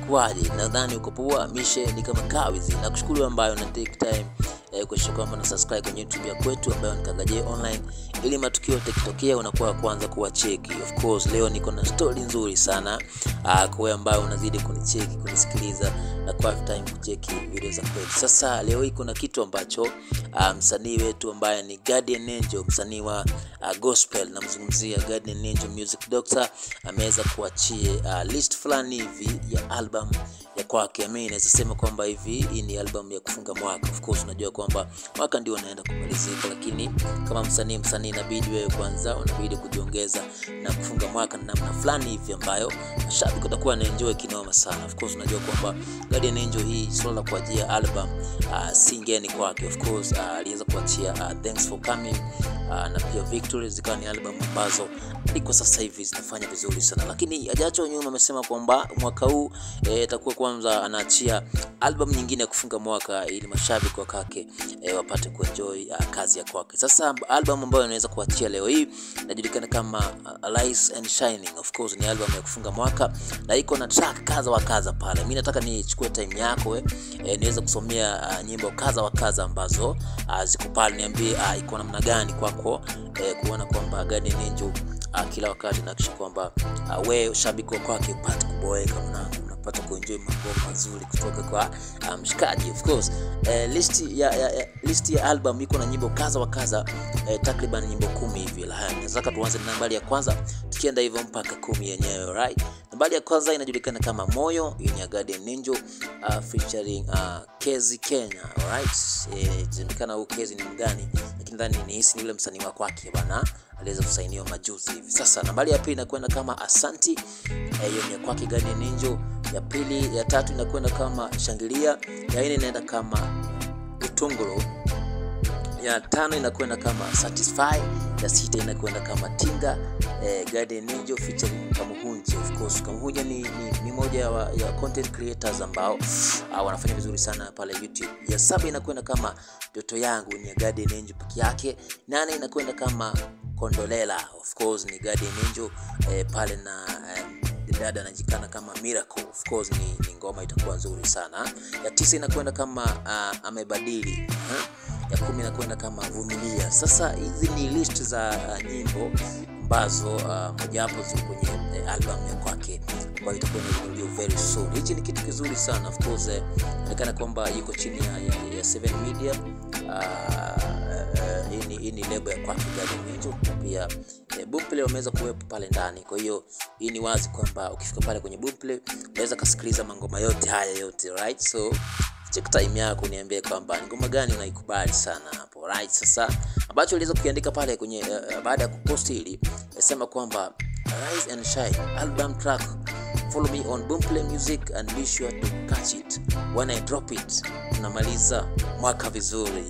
inakuwaje? Nadhani uko poa. Mishe ni kama kawizi. Nakushukuru ambayo na take time eh, kuhakikisha kwamba na subscribe kwenye YouTube ya kwetu ambayo ni Kagaje Online, ili matukio yakitokea unakuwa wa kwanza kuwacheki. Of course leo niko na story nzuri sana uh, kwa wewe ambayo unazidi kunicheki kunisikiliza na kwa time kucheki video za kwetu. Sasa leo hii kuna kitu ambacho uh, msanii wetu ambaye ni Guardian Angel, msanii wa uh, gospel, namzungumzia Guardian Angel Music Doctor, ameweza kuachia uh, list fulani hivi ya album ya kwake. Mimi naweza sema kwamba hivi hii ni album ya kufunga mwaka. Of course unajua kwamba mwaka ndio unaenda kumalizika, lakini kama msanii msanii inabidi wewe kwanza unabidi kujiongeza na kufunga mwaka na namna fulani hivi ambayo mashabiki watakuwa na enjoy kinoma sana. Of course unajua kwamba Guardian Angel hii swala la kuachia album uh, si ngeni kwake. Of course uh, aliweza kuachia uh, Thanks for Coming uh, na pia Victory zikawa ni album ambazo hadi kwa sasa hivi zinafanya vizuri sana, lakini hajacho nyuma amesema kwamba mwaka huu itakuwa e, kwanza anaachia album nyingine ya kufunga mwaka ili mashabiki wakake e, wapate kuenjoy uh, kazi ya kwake. Sasa album ambayo anaweza kuachia leo hii inajulikana kama uh, Rise and Shining. Of course ni album ya kufunga mwaka na iko na track kadha wa kadha pale. Mimi nataka nichukue time yako we, e, niweze kusomea uh, nyimbo kadha wa kadha ambazo uh, ziko pale, niambie uh, iko namna gani kwako e, kuona kwamba Guardian Angel uh, kila wakati nahakikisha kwamba uh, wewe shabiki wa kwake upate kuboeka mwanangu unapata kuenjoy mambo mazuri kutoka kwa mshikaji. Um, of course uh, list ya, ya, ya, list ya album iko na nyimbo kadha wa kadha uh, takriban nyimbo kumi hivi. Nataka tuanze na nambari ya kwanza tukienda hivyo mpaka kumi yenyewe right. Nambari ya kwanza inajulikana kama Moyo, hii ni ya Guardian Angel uh, featuring uh, Kezi Kenya alright. Eh, inajulikana huyu Kezi ni mgani, lakini nadhani ni hisi ni yule msanii wa kwake bana aliweza kusainiwa majuzi hivi. Sasa nambari ya pili inakwenda kama Asanti, hiyo ni ya kwake Guardian Angel. Ya pili, ya tatu inakwenda kama Shangilia, ya nne inaenda kama Utungulu, ya tano inakwenda kama Satisfy, ya sita inakwenda kama Tinga eh, Guardian Angel featuring Kamuhunji. Of course Kamuhunji ni, ni, ni moja ya, ya content creators ambao uh, wanafanya vizuri sana pale YouTube. Ya saba inakwenda kama Ndoto Yangu ni ya Guardian Angel peke yake. Nane inakwenda kama Kondolela, of course ni Guardian Angel eh, pale na eh, dada anajikana kama Miracle. Of course ni, ni ngoma itakuwa nzuri sana. Ya tisa inakwenda kama uh, amebadili huh? ya kumi inakwenda kama Vumilia. Sasa hizi ni list za uh, nyimbo ambazo uh, mojawapo ziko kwenye uh, album ya kwake ambayo itakuwa inazinduliwa very soon. Hichi ni kitu kizuri sana of course, inaonekana uh, kwamba yuko chini ya, ya, ya Seven Media uh, hii uh, uh, ni lebo ya kwake Guardian Angel pia eh, Boomplay wameweza kuwepo pale ndani. Kwa hiyo hii ni wazi kwamba ukifika pale kwenye Boomplay unaweza kasikiliza mangoma yote haya yote right, so check time yako niambie kwamba ngoma gani unaikubali sana hapo right. Sasa ambacho uliweza kukiandika pale kwenye uh, baada ya kuposti hili sema kwamba Rise and Shine album track follow me on Boomplay Music and be sure to catch it when I drop it. Tunamaliza mwaka vizuri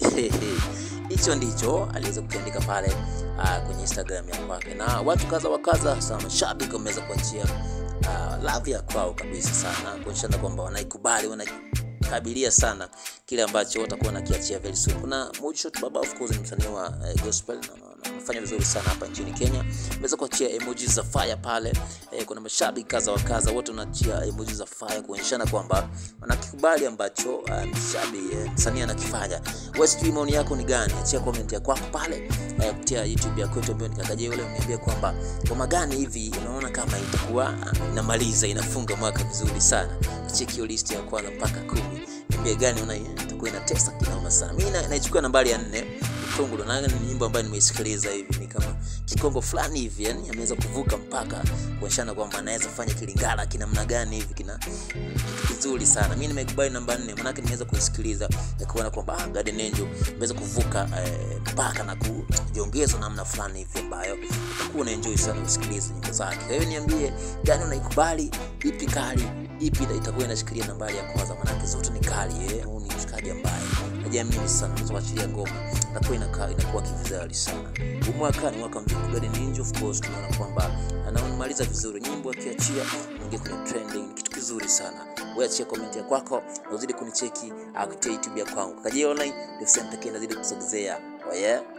hicho ndicho aliweza kukiandika pale uh, kwenye Instagram ya kwake, na watu kadha wa kadha sana mashabiki wameweza kuachia uh, love ya kwao kabisa sana kuonyeshana kwamba wanaikubali wana kabilia sana kile ambacho watakuwa nakiachia very soon. Kuna Moodshot Baba of course ni msanii wa uh, gospel na anafanya vizuri sana hapa nchini Kenya. Ameweza kuachia emojis za fire pale. Eh, kuna mashabiki kaza wa kaza wote wanaachia emojis za fire kuonyeshana kwamba wanakikubali ambacho uh, mshabiki uh, msanii anakifanya. Wewe sijui maoni yako ni gani? Achia comment ya kwako pale uh, kupitia YouTube ya kwetu ambayo nikakaje yule uniambie kwamba ngoma gani hivi unaona kama itakuwa uh, inamaliza inafunga mwaka vizuri sana. Cheki hiyo list ya kwanza mpaka kumi niambie gani una itakuwa inatesa kinoma sana. Mimi naichukua nambari ya nne Utungulu, na ni nyimbo ambayo nimeisikiliza hivi ni kama kikongo fulani hivi, yani ameweza kuvuka mpaka kuonyeshana kwamba anaweza fanya kilingala kinamna gani hivi, kina kitu kizuri sana. Mimi nimekubali namba nne, maanake nimeweza kuisikiliza na kuona kwamba ah, Guardian Angel ameweza kuvuka mpaka eh, na kujiongeza namna fulani hivi ambayo utakuwa unaenjoy sana kusikiliza nyimbo zake. Kwa hiyo niambie gani unaikubali, ipi kali ipi itakuwa inashikilia nambari ya kwanza, maanake zote ni kali eh. Huu ni mshikaji ambaye najiamini sana, unaweza kuachilia ngoma inakuwa inakaa inakuwa kivizali sana. Huu mwaka ni mwaka mzuri Guardian Angel, of course tunaona kwamba anamaliza vizuri, nyimbo akiachia ingia kwenye trending, ni kitu kizuri sana. Wewe achia comment ya kwako, uzidi kunicheki kupitia YouTube ya kwangu Kagaje Online, ndio sehemu pekee nazidi kusogezea. Oh yeah.